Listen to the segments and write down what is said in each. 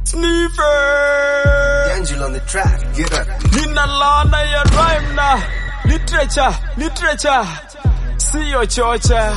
Sniffer. Angel on the track, get up. Nina laana ya rhyme na literature, literature. Siyo chocha.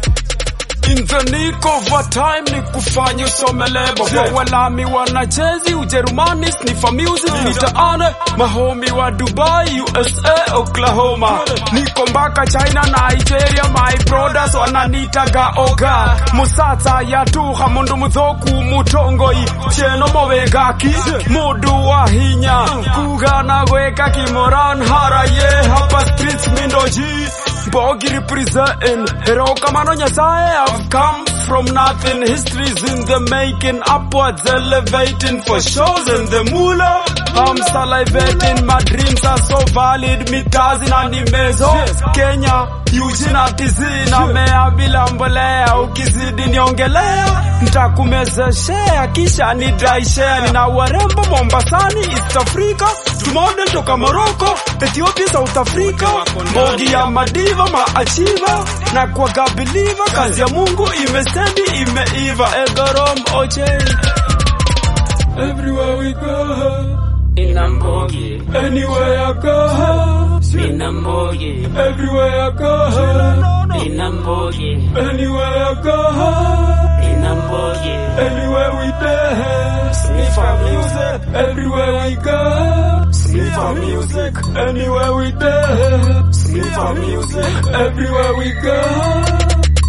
In the nick of a time ni kufanya usome lebo kwa walami wanachezi Ujerumani snifa music nitaane mahomi wa Dubai USA Oklahoma niko mpaka China Nigeria my brothers wananitaga oga musatsa yatuha mundu muthoku mutongoi cheno mobegaki mudu wa hinya kugana gweka kimoran haraye hapa streets mindoji Bogi representing Hero Kamano Nyasaye I've come from nothing History's in the making Upwards elevating For shows in the moolah I'm salivating My dreams are so valid Mitazi na nimezo Kenya Eugene atizina Mea bila mbolea Ukizidi niongelea Ntakumezeshea Kisha ni dry share Nina warembo Mombasani East Africa Tumodel toka Morocco Ethiopia South Africa Bogi ya madiva maachiva na kwa gabiliva kazi ya Mungu imestendi imeiva Egorom Ochen Everywhere we go Nina mbogi, Anywhere I go nina mbogi, Everywhere I go nina mbogi, Anywhere I go nina mbogi. Anywhere we dance Sniffer music Everywhere we go Sniffer music Anywhere we dance Sniffer music Everywhere we go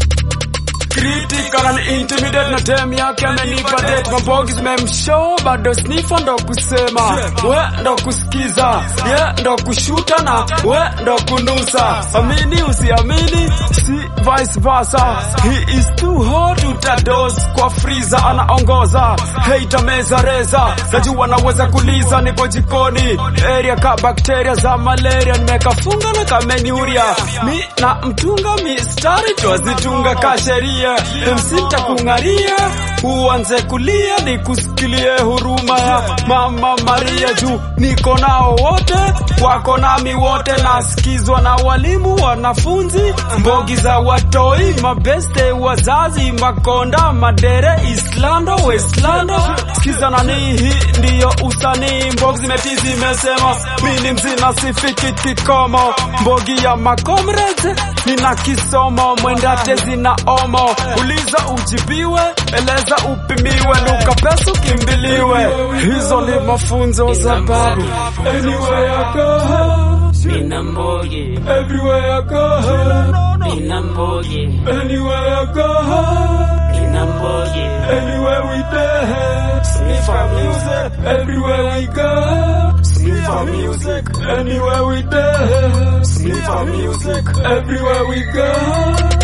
Critical and intimidate na dem yake amenipa date mabogi zimemshow bado sniffer ndo kusema we ndo kusikiza ye ndo kushuta na we ndo kunusa amini usiamini si vice versa he is too hot utados kwa freezer anaongoza hate meza reza najua naweza kuliza nipo jikoni area ka bakteria za malaria nimekafunga na kamenyuria mi na mtunga mistari twazitunga ka sheria MC takung'aria uanze kulia nikusikilie huruma ya mama Maria juu niko nao wote wako nami wote nasikizwa na walimu wanafunzi mbogi za watoi mabeste wazazi makonda madere islando westlando sikiza nani hii ndiyo usanii mbogi zimeti zimesema mini mzima sifiki kikomo mbogi ya makomreze nina kisomo mwendate zina omo uliza ujibiwe eleza upimiwe luka pesa ukimbiliwe hizo ni mafunzo za babu Anywhere I go, Nina mbogi, everywhere I go, nina mbogi, anywhere I go, nina mbogi. anywhere we dance. Sniffer music, everywhere we go. Sniffer music, anywhere we dance. Sniffer music, everywhere we go.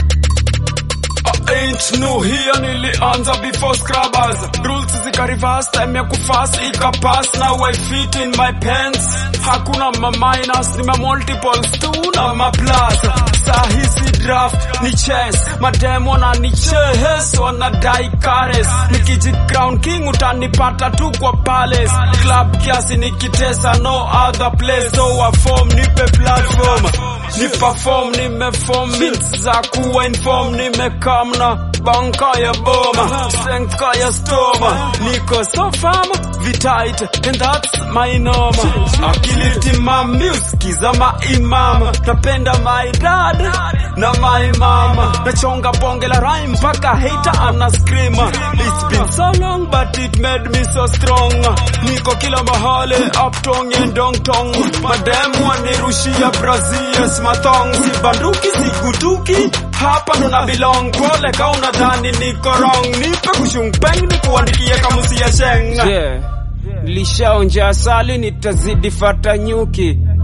I ain't new here nilianza before scrubbers rules zikarivas time ya kufas ikapass now I fit in my pants hakuna ma minus ni ma multiples tu na ma plus sahisi draft ni chess mademo na ni chess wanadai kares nikiji crown king utanipata tu kwa palace club kiasi nikitesa no other place so wa form nipe platform ni perform nimeform means za kuwa inform nimekam na banka ya boma senka ya stoma niko so farm vitait and that's my norma akili timam music za maimam napenda my dad na my mama nachonga bonge la rhyme mpaka hater ana scream it's been so long but it made me so strong niko kila mahali uptong and dongtong mademu wanirushia brazil smathong si banduki sigutuki hapa ndo na belong pole ka unadhani niko wrong nipe kushungpeng nikuandikie kamusi ya sheng Yeah. Nilishaonja asali nitazidi fata nyuki